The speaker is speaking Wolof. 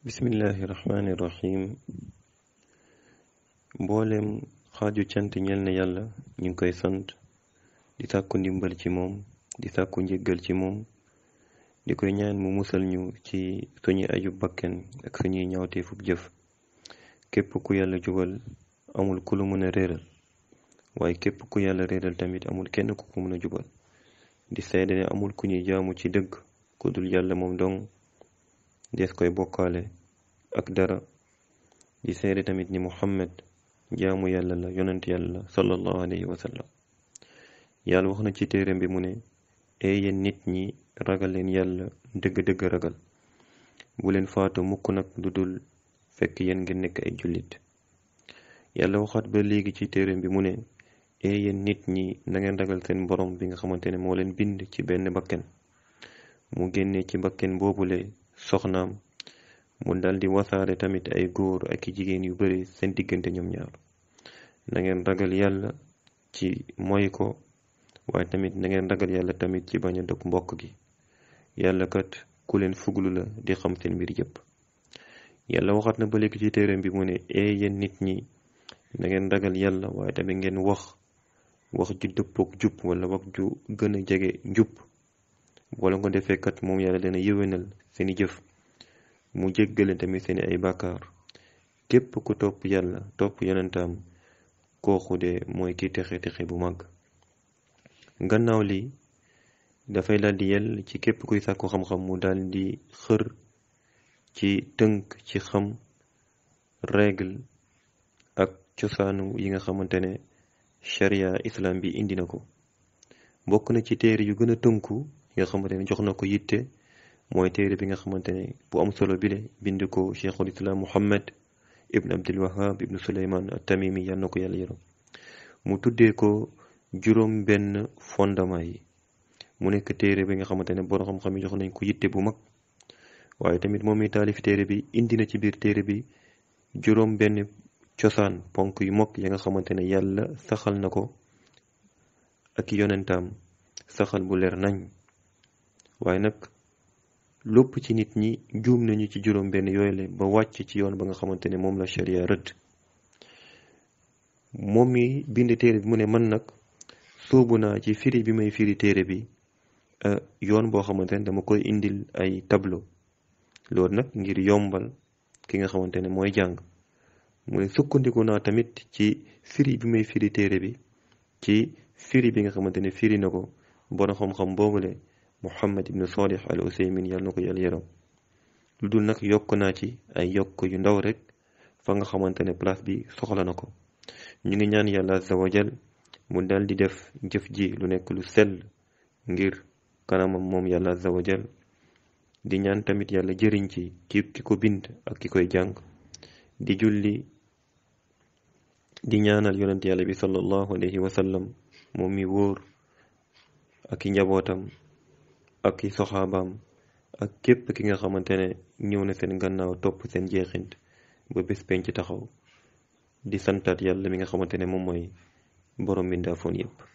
bismillahi rahmaani rahim mboolem xaaju cant ñel na yàlla ñu ngi koy sant di sàkku ndimbal ci moom di sàkku njëggal ci moom di koy ñaan mu musal ñu ci suñuy aju bakken ak suñuy ñaawteefub jëf képp ku yàlla jubal amul ku lu mën a réeral waaye képp ku yàlla réeral tamit amul kenn ku ko mën a jubal di seede ne amul ku ñuy jaamu ci dëgg ku dul yàlla moom dong dees koy bokkaale ak dara di seede tamit ni muhammad jaamu yàlla la yonent yàlla la sallallahu alayhi wa sallam yàlla wax na ci téeram bi mu ne ee yéen nit ñi ragal leen yàlla dëgg-dëgg ragal bu leen faatu mukk nag lu dul fekk yéen ngeen nekk ay jullit yàlla waxaat ba léegi ci téeram bi mu ne ee yéen nit ñi na ngeen ragal seen borom bi nga xamante ne moo leen bind ci benn bakken mu génne ci bakken boobule soxnaam mu daldi wasaare tamit ay góor ak i jigéen yu bari seen diggante ñoom ñaar na ngeen ragal yàlla ci moy ko waaye tamit na ngeen ragal yàlla tamit ci bañ a dog mbokk gi yàlla kat ku leen fuglu la di xam seen mbir yépp yàlla waxat na ba léegi ci téeram bi mu ne ee yéen nit ñi na ngeen ragal yàlla waaye tamit ngeen wax wax ju dëppook jub wala wax ju gën a jege njub wala nga defee kat moom yàlla dana yëwénal seeni jëf mu jéggale tamit seeni ay bàkkaar képp ku topp yàlla topp yonentaam kooku de mooy ki texe texe bu mag gannaaw li dafay daldi yell ci képp kuy sàkku xam-xam mu daldi xër ci tënk ci xam règle ak cosaanu yi nga xamante ne sharia islam bi indi na ko bokk na ci téere yu gën a tënku yi nga xamante ne jox na ko yitte mooy téere bi nga xamante ne bu am solo bile bind ko cheikhul islam muhammad ibn abdul wahab ibn suleyman at-tamimi yal na ko yàlla yërëm mu tuddee ko juróom benn fondement yi mu nekk téere bi nga xamante ne borom xam-xam yi jox nañ ko yitte bu mag waaye tamit moom mi taalif téere bi indi na ci biir téere bi juróom benn cosaan ponk yu mag ya nga xamante ne yàlla saxal na ko ak yonentaam saxal bu leer nañ waaye nag lépp ci nit ñi juum nañu ci juróom benn yooyu la ba wàcc ci yoon ba nga xamante ne moom la sharia rëdd moom mi bind téere bi mu ne man nag sóobu naa ci firi bi may firi téere bi yoon boo xamante ne dama koy indil ay tableau loolu nag ngir yombal ki nga xamante ne mooy jàng mu ne sukkandiku naa tamit ci firi bi may firi téere bi ci firi bi nga xamante ne firi na ko borom xam-xam boobule Muhammad ibn Salih al Usaymin yàlla na ko yàlla yaram lu dul nag yokk naa ci ay yokk yu ndaw rek fa nga xamante ne place bi soxla na ko ñu ngi ñaan yàlla azza wa jal mu dal di def jëf ji lu nekk lu sell ngir kanamam moom yàlla azza wa jal di ñaan tamit yàlla jëriñ ci ki ki ko bind ak ki koy jàng di julli di ñaanal yonent yàlla bi sallallahu alayhi wa sallam moom mi wóor ak i njabootam ak i soxaabaam ak képp ki nga xamante ne ñëw na seen gannaaw topp seen jeexint ba bés penc taxaw di santaat yàlla mi nga xamante ne moom mooy borom mbindaafoon yépp